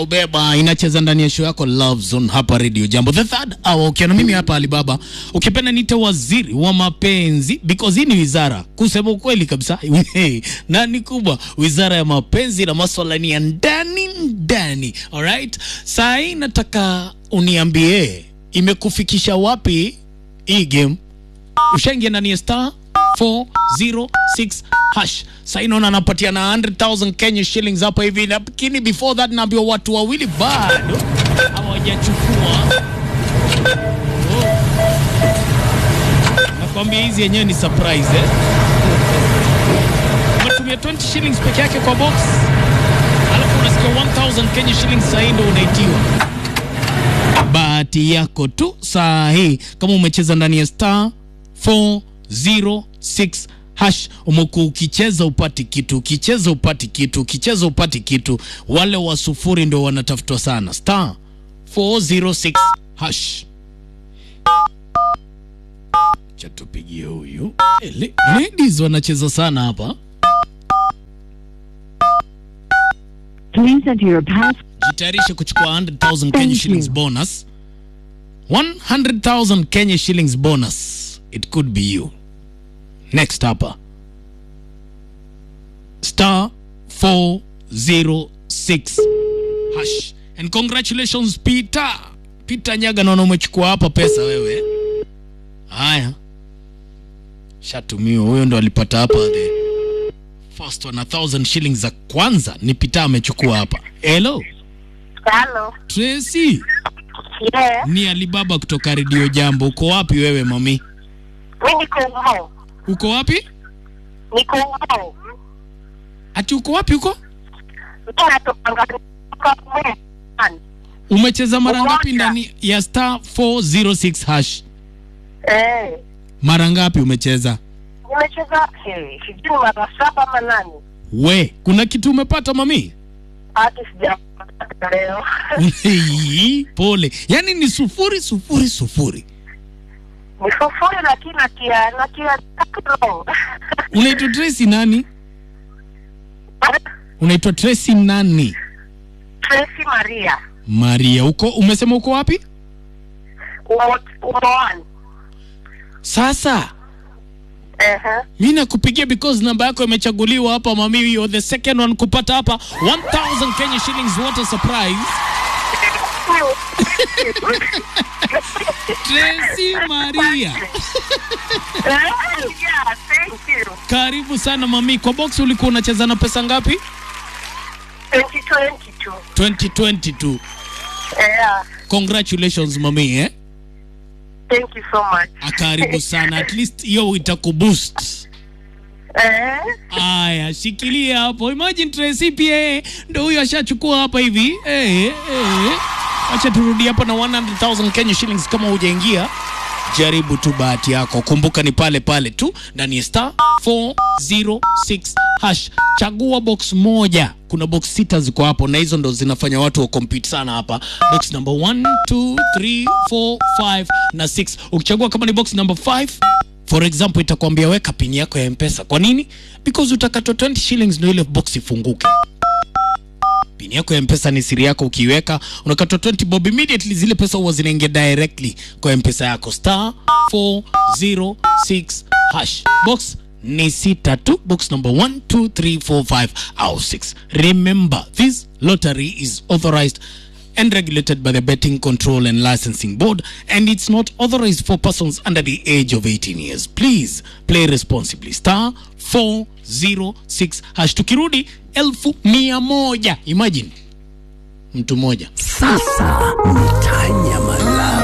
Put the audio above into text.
beba inacheza ndani ya show yako Love Zone hapa Radio Jambo the third hour ukiwa na mimi hapa Alibaba ukipenda niite waziri wa mapenzi because hii ni wizara kusema ukweli kabisa hey, na ni kubwa wizara ya mapenzi na maswala ni ya ndani ndani alright saa hii nataka uniambie imekufikisha wapi hii game ushaingia ndani ya star 406 hash sasa naona anapatia na 100,000 Kenya shillings hapa hivi, lakini before that naambiwa watu wawili bado hawajachukua. Oh. Nakwambia hizi yenyewe ni surprise eh? Umetumia 20 shillings peke yake kwa box, alafu unasikia 1000 Kenya shillings, sasa hii ndio unaitiwa bahati yako tu saa hii kama umecheza ndani ya star 406 hash umekuwa ukicheza upati kitu ukicheza upati kitu ukicheza upati kitu wale wa sufuri ndio wanatafutwa sana star 406 hash chatupigie huyu Eh, le- ladies wanacheza sana hapa Please enter your pass. jitayarishe kuchukua 100,000 Kenya Thank shillings you. bonus 100,000 Kenya shillings bonus it could be you next hapa star 406 hash and congratulations Peter Peter Nyaga naona umechukua hapa pesa wewe haya shatumiwa huyo ndo alipata hapa the first one a thousand shillings za kwanza ni Peter amechukua hapa hello Halo. Tracy Yeah. ni Alibaba kutoka Radio Jambo. Uko wapi wewe mami? Mi niko Ngong. Uko wapi? Niko Ngong. Ati uko wapi huko? Mi natokanga kutoka Mbweni. Umecheza mara Umoja. ngapi ndani ya star 406 hash? Eh. Mara ngapi umecheza? Nimecheza eh, sijui mara saba ama nane. We, kuna kitu umepata mami? Hata sijapata leo. Hii, Pole. Yaani ni sufuri sufuri sufuri. Ni sufuri lakini natia natia tatu. Unaitwa Tracy nani? Unaitwa Tracy nani? Tracy Maria. Maria. Uko umesema uko wapi? Umo umoani. Sasa Eh. mi nakupigia because namba yako imechaguliwa hapa mami, you're the second one kupata hapa 1000 Kenya shillings. What a surprise! Tracy Maria, Yeah, thank you. karibu sana mami. Kwa box ulikuwa unacheza na pesa ngapi? 2022. 2022. Yeah. Congratulations mami eh? Thank you so much. Ah, Karibu sana, at least hiyo itakuboost. Eh. Aya, shikilia hapo. Imagine Tracy pia yeye ndo huyo ashachukua hapa hivi. Eh, eh. Acha turudi hapa na 100,000 Kenya shillings kama hujaingia. Jaribu tu bahati yako. Kumbuka ni pale pale tu ndani ya star 406 hash. Chagua box moja. Kuna box sita ziko hapo na hizo ndo zinafanya watu wa compete sana hapa. Box number 1 2 3 4 5 na 6. Ukichagua kama ni box number 5 For example itakwambia weka pin yako ya mpesa. Kwa nini? Because utakatwa 20 shillings ndio ile box ifunguke. Pin yako ya mpesa ni siri yako, ukiiweka unakatwa 20 bob immediately, zile pesa huwa zinaingia directly kwa mpesa yako. Star 406 hash box ni sita tu, box number 1 2 3 4 5 au 6. Remember this lottery is authorized and regulated by the Betting Control and Licensing Board, and it's not authorized for persons under the age of 18 years. Please play responsibly. Star 406 hash. Tukirudi elfu mia moja. Imagine mtu mmoja Sasa ni tanya